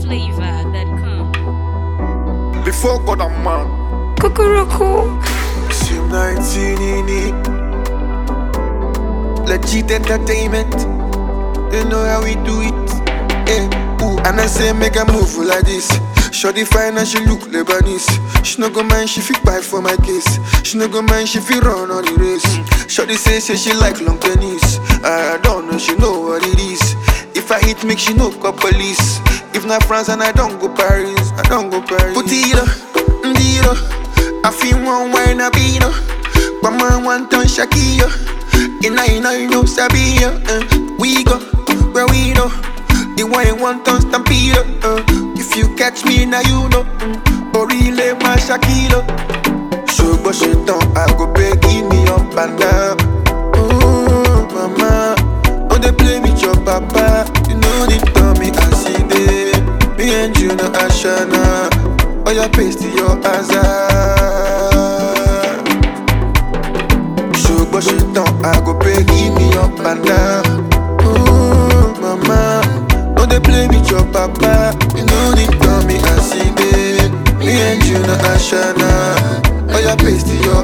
NigerFlavor.com. Before God and man, Cuckoo. Sim 19 in it. Legit entertainment. You know how we do it. Eh, ooh, and I say make a move like this. Shorty fine and she look Lebanese. She no go mind she fit buy for my case. She no go mind she fit run on the race. Shorty say say she like long tennis. I don't know she know what it is. If I hit make she no call police. If not France and I don't go Paris, I don't go Paris. Put it up, ndiro. I feel one wine a beano. But man want on Shakira. And I know you know Sabia. Uh, we go where we know. The wine want on Stampede. Uh, if you catch me now you know. Mm, Orile my Shakira. Ṣùgbọ́n ṣe tán, I go beg give me up and down. Ooh, mama, no dey play with your papa. You know the tell me as e dey. Me and you no ashana. Oya paste your hazard. Ṣùgbọ́n ṣe tán, I go beg give me up and down. Ooh, mama, no dey play with your papa. You know the tell me as e dey. Me and you no ashana. Oya paste your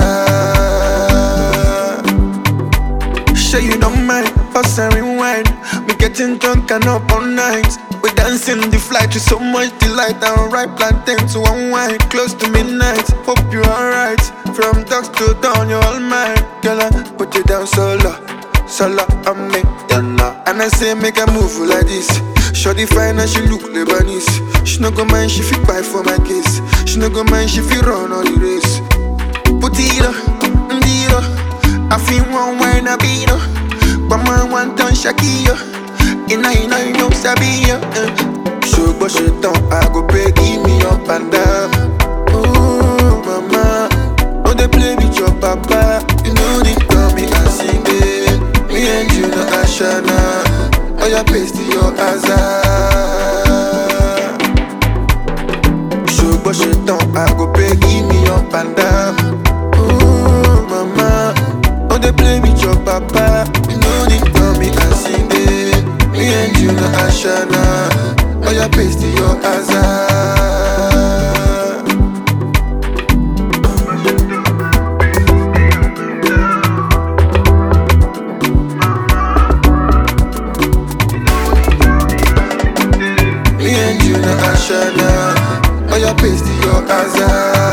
hazard. Sure you don't mind, pass and rewind. Me getting drunk and up all night. We dancing the flight with so much delight. And right plantain to unwind, close to midnight. Hope you're alright. From dusk to dawn, you're all mine. Girl, I put you down solo, solo on me, Donna. And I say make a move like this. Shorty fine and she look Lebanese. She no go mind, she fit buy for my case. She no go mind, she fit run all the race. Put it up, ndiro. I feel one wine a beano. But man want on Shakira. And I know you know Sabia. Uh. Ṣùgbọ́n ṣe tán, I go beg give me up and down. Ooh, mama, no dey play with your papa. You know the tell me as e dey. Me and you no ashana. Oya paste your hazard. Ṣùgbọ́n ṣe tán, I go beg give me up and down. Ooh, mama, no dey play with your papa. You know the tell me as e dey. Me and you no ashana. Oya paste your hazard. Me and you no ashana. Oya paste your hazard.